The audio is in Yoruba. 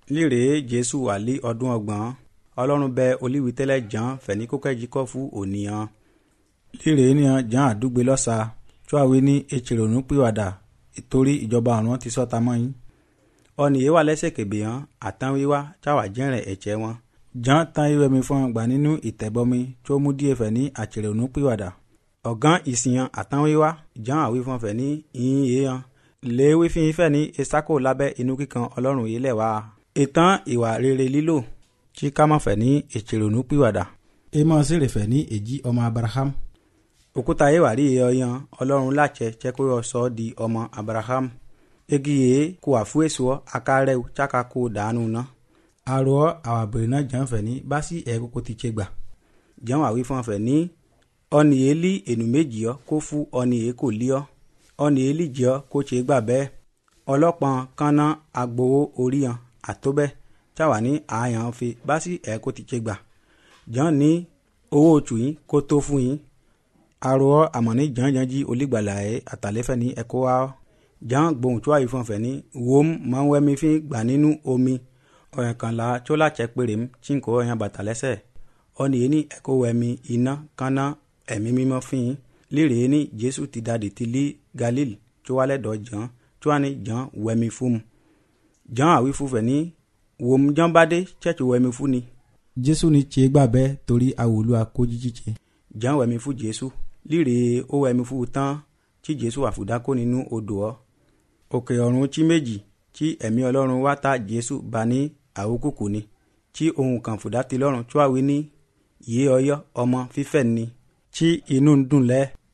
líre jésù wà lé ọdún ọgbọ̀n ọlọ́run bẹ olíwi tẹ́lẹ̀ jàn fẹ̀ní kókẹ́jì kọ́ fún ònìyàn líre níyàn jàn àdúgbò lọ́sà tíwáwé ní etsèrònú pìwàdà torí ìjọba ọ̀run ti sọ́ta mọ́ yín ọ̀nì yìí wà lẹ́sẹ̀ kébè hàn àtàn wíwá táwà jẹ́rẹ̀ ẹ̀jẹ̀ wọn jàn tán ìwé mi fún gbà nínú ìtẹ̀bọmi tó mú díẹ̀ fẹ̀ ní àtsèrònú pìwàdà ọ̀gán ìsìyàn àtàn wíwá jàn àwí fún fẹ̀ ní ìyìn yìí hàn léwé fi fẹ́ ní esako lábẹ́ inú kíkan ọlọ́run yìí lẹ̀ wá ìtàn ìwà rere lílò tí ká má fẹ́ ní ìtsèrònú pìwàdà amos sì rè fẹ́ ní èjì ọmọ abraham òkúta yìí wà rí ọyàn ọlọ́run láṣẹ jẹ́ kó yọ sọ ọ́ di ọmọ abraham egi yìí kó wà fún èso akárẹ́wò tsaka kó dànù ná. arọ àwọn àbẹ̀rẹ̀ náà jàn fẹ́ ní bá sí ẹ̀ kókó ti tse gbà. jẹun àwí fún ọfẹ ní ọ̀nì yìí lí ènù méjì ọ kó fún ọ̀nì yìí kò lí ọ ọ̀nì yìí lì jẹ́ ọ kó tse gbà bẹ́ẹ̀ ọlọ́pàá kanna agbowó orí hàn àtóbẹ́ táwa ní àyàn fi bá sí ẹ̀ kó ti tse gbà. jẹun ní owó oṣù yín kó tó fún yín arọ àmọ̀ní jàǹjàǹjì olígbàlà ẹ̀ àtàlẹ́fẹ́ ní ẹ̀kọ́ wa jàn gbohùn tó àyè fún ọ̀fẹ́ ní wòm máa ń wẹ́mi fi gbà nínú omi ọ̀yàn kan la tó látsẹ̀ péré m tí n kò ọ̀yàn bàtà lẹ́sẹ̀ ọ̀nì yìí ní ẹ̀kọ́ wẹ́mi iná kaná ẹ̀mí mímọ́ fi yín líre ní jésù ti dàdí ti lí galil tó wálẹ̀ dọ̀ jàn tó wà ní jàn wẹ́mi fún mu jàn àwí fún fẹ́ ní wòm jàn bá dé chẹ́ẹ̀chì wẹ́mi fún ni. jésù ní tse gbà bẹ́ẹ̀ torí àwòlú akó jíjí tse. jàn wẹ́mi fún jésù líre ó wẹ́mi fún tán tí jésù àfùdákó nínú odò ọ òkè ọ̀run tí méjì tí ẹ̀mí ọlọ́run wá ta jésù bá ní àwòkùkù ni tí ohun kan fùdá ti lọ́rùn tí wàá wí ní yé ọyọ́ ọmọ fífẹ́ ni tí inú ń dùn lẹ́